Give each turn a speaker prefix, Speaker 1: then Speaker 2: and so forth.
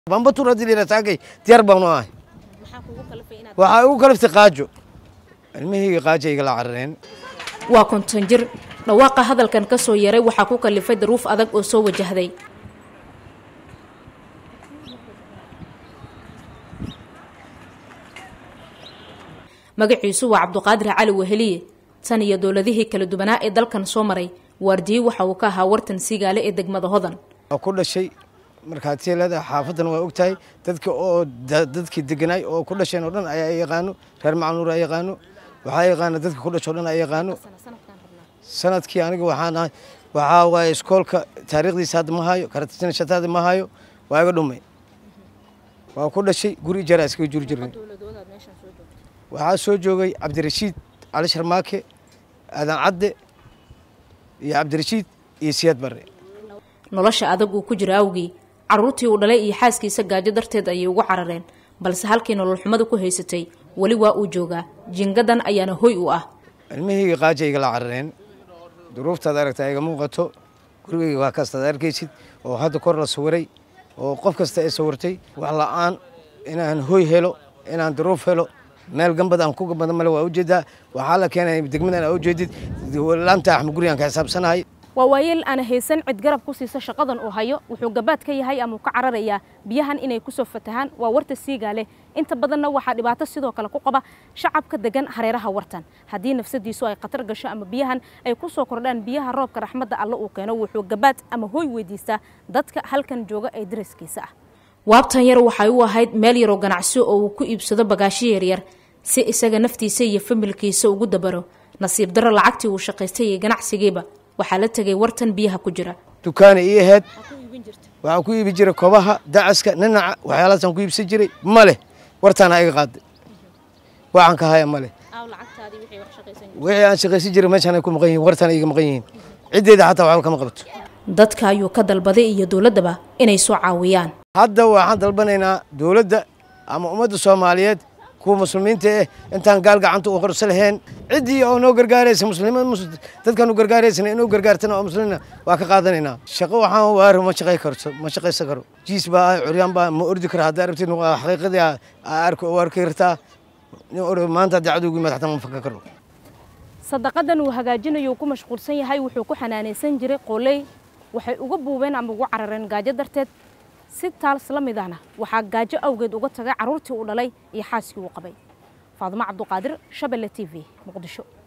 Speaker 1: bambatur haddii la yidhaha taagay diyaar baanu ahay waxaa ugu kaliftay qaajo ilmihii qaajo igala carareen
Speaker 2: waa konton jir dhawaaqa hadalkan ka soo yaray waxaa ku kalifay daruuf adag oo soo wajahday magaciisu waa cabduqaadir cali weheliye tan iyo dowladihii kala duwanaa ee dalkan soo maray waardiye waxa uu ka ahaa wartan siigaale ee degmada hodan
Speaker 1: waa ku dhashay markhaatiya leedahay xaafadan waa og tahay dadka oo dadkii deganaay oo ku dhasheen oo dhan ayaa yaqaano reer macnuur a yaqaano waxaa yaqaana dadka ku dhasho o dhan a yaqaano sanadkii aniga waxaan ahay waxaa waaye iskoolka taariikhdiisa hadda ma hayo karatisnashataada ma hayo waa iga dhumay waa ku dhashay guri jaraa iskaga juri jirnay waxaa soo joogay cabdirashiid cali sharmaake aadan cadde iyo cabdirashiid iyo siyaad barre
Speaker 2: nolosha adag uu ku jira awgii carruurtii uu dhalay iyo xaaskiisa gaajo darteed ayay ugu carareen balse halkii nolol xumada ku haysatay weli waa uu joogaa jingadan ayaana hoy u ah
Speaker 1: ilmihii qaaja igala carareen duruuftaad aragtaa iga muuqato gurigayga waa kastaad arkaysid oo hadda kor la sawiray oo qof kasta ay sawirtay wax la-aan inaan hoy helo inaan duruuf helo meel gambad aan ku gambada male waa ujeedaa waxaa la keenay degmadan aa ujeedid laanta axmed gurigaan ka xisaabsanahay
Speaker 3: waa waayeel aana haysan cid garab ku siisa shaqadan uu hayo wuxuu gabaad ka yahay ama uu ka cararayaa biyahan inay ku soo fatahaan waa warta siigaale inta badanna waxaa dhibaato sidoo kale ku qaba shacabka degan hareeraha wartan haddii nafsadiisu ay khatar gasho ama biyahan ay ku soo kordhaan biyaha roobka raxmadda alle uu keeno wuxuu gabaad ama hooy weydiistaa dadka halkan jooga ee daraskiisa ah
Speaker 2: waabtan yar waxay u ahayd meel yaroo ganacsi oo uu ku iibsado bagaashyo yaryar si isaga naftiisa iyo familkiisa ugu dabaro nasiib darro lacagtii uu shaqaystay iyo ganacsigiiba waxaa la tegay wartan biyaha ku jira
Speaker 1: dukaana ii ahayd waxaan ku iibi jiray kobaha dacaska ninaca waxyaalahaasaan ku iibsan jiray ma leh wartaana iga qaaday waxaan ka haya ma leh wixii aan shaqaysan jiray meeshaan ay ku maqan yihiin wartaana iga maqan yihiin ciddeeda xataa waxba kama qabto
Speaker 2: dadka ayuu ka dalbaday iyo dowladdaba inay soo caawiyaan
Speaker 1: hadda waxaan dalbanaynaa dowladda ama ummadda soomaaliyeed kuwa muslimiinta eh intaan gaal gacanta u qorso lahayn ciddii oo noo gargaaraysa muslimad dadkan u gargaaraysana inuu gargaartana oo muslimiina waa ka qaadanaynaa shaqo waxaan waari ma shaqay karto ma shaqaysan karo jiis baa ah curyaan baa ma ordi kara haddaa rabtid xaqiiqadii arki u arki kartaa maanta haddii cadowgu yimaad xataa ma fakan karo
Speaker 3: sadaqadan uu hagaajinayo ku mashquulsan yahay wuxuu ku xanaanaysan jiray qooley waxay uga buubeen ama ugu carareen gaajo darteed si taals la mid ahna waxaa gaajo awgeed uga tagay carruurtii uu dhalay iyo xaaskii uu qabay faadimo cabduqaadir shabelle t v muqdisho